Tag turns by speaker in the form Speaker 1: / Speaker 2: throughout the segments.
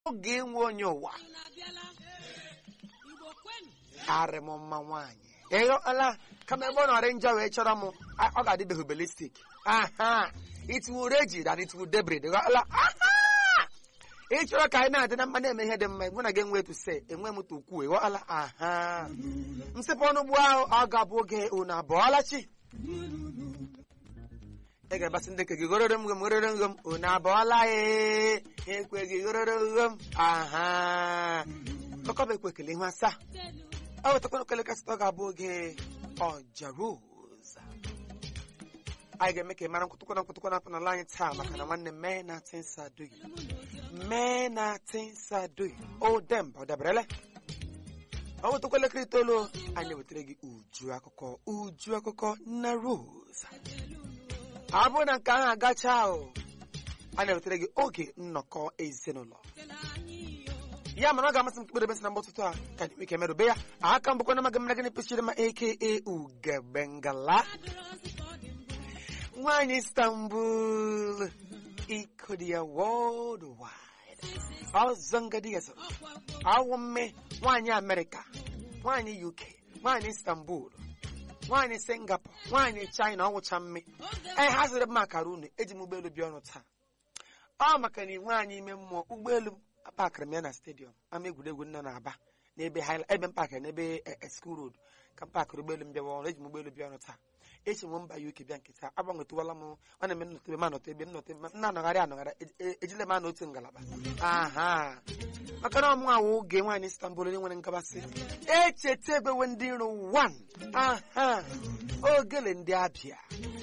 Speaker 1: oge inwe onye ụwa arị m mma nwaanyị ịghọla kama ebe ọ nọrị njọ wee chọrọ m a- ọ ga-adịbeghị belistik aha itiwu reji na itiwu debrid ghọla aha ị chọrọ ka anyị na-adị na mma na-eme ihe dị mma mụ na gị enwe etu se enwe m tu ukwu ịghọla aha nsịpụ ọnụ ugbu ahụ ọ ga-abụ oge unu abụọla chi ị ga-agbasị ndị nke gị gororo m gom gororo m gom unu abụọla ee ekweghị gororo gom aha ọkọba ekwe ekele ihu asaa ọ wetakwana okele kasịta ọ ga-abụ oge ọjaroza anyị ga-eme ka ị mara nkwụtụkwana nkwụtụkwana apụ n'ala anyị taa maka na nwanne mee na tinsa duhi mee na tinsa duhi o demba ọ daberele ọ wetakwa elekere itoolu anyị na-ewetara gị uju akụkọ uju akụkọ na roza ọ bụrụ na nke ahụ agacha ahụ a na-ewetara gị oge nnọkọ ezinụlọ ya mana ọ ga-amasị m kpere ebesi na mgbe ụtụtụ a ka anyị nwee ike merube ya aka mbụkwa na maga mara gịnị pechiri ma aka ugebengala nwaanyị istanbul iko dị ya worldwide ọzọ ngadi ya zoro awụ mme nwaanyị amerịka nwaanyị uk nwaanyị istanbul nwaanyị singapore nwaanyị china ọwụcha mme ee ha ziri m akara unu eji m ụgbọelu bịa ọrụ taa ọ maka na inwe anyị ime mmụọ ụgbọelu pakịrị m ya na stadiọm ama egwuregwu nọ na-aba n'ebe haịla ebe m pakịrị n'ebe school road ka m pakịrị ụgbọelu m bịawa ọrụ eji m ụgbọelu bịa ọrụ taa echi m mba uk bịa nkịta agbanwetụwala m ọ na-eme nnọtụ ebe m anọtụ ebe nnọtụ ebe m na-anọgharị anọgharị e- e- ejile m anọ otu ngalaba aha maka na ọmụ awụ oge nwaanyị istanbul onye nwere ngabasị echeta ebewe ndị nro 1 aha ogele ndị abịa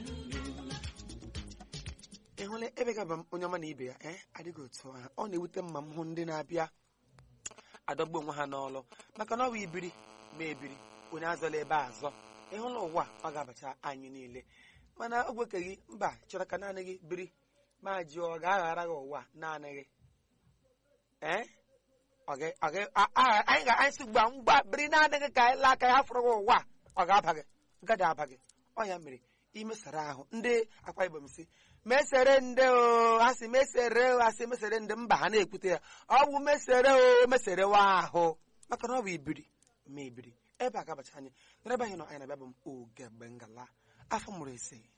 Speaker 1: ị hụla ebe gaba m onye ọma na ibe ya ee adịghị otu ahụ ọ na-ewute mma m hụ ndị na-abịa adọgbu onwe ha n'ọlụ maka na ọ bụ ibiri ma ebiri onye azọla ebe a azọ ịhụla ụwa ọ ga-abacha anyị niile mana ogwe ka gị mba chọrọ ka naanị gị biri ma jụọ ọ ga-aghara gị ụwa naanị gị ee ọ ga- ọ ga- a- a- anyị ga anyị si gba ngwa biri naanị gị ka anyị laa aka ya fụrụ gị ụwa ọ ga-aba gị gada aba gị ọ ya mere imesara ahụ ndị akwa ibom si mesere nde o ha si mesere o ha si mesere nde mba ha na-ekwute ya ọ bụ mesere o mesere wa ahụ maka na ọ bụ ibiri ma ibiri ebe a ga-abacha anyị n'ebe anyị nọ anyị na-abịa bụ m oge mgbe ngala afọ mụrụ ise